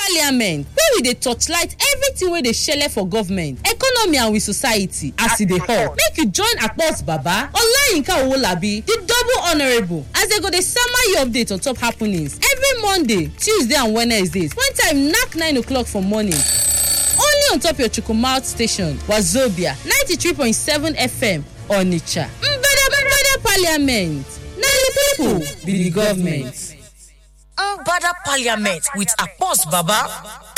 parliament wey we dey torchlight everything wey dey shele for government economy and we society as e dey hot make you join akpos baba olayinka owolabi di double honourable as dem go dey sama you update on top happenings every monday tuesday and wednesdays when time knack 9 o'clock for morning only on top your chukwumalt station wazobia 93.7 fm onitsha mbada mbada parliament na di pipo be di government. Mbada Parliament with Akpos Baba.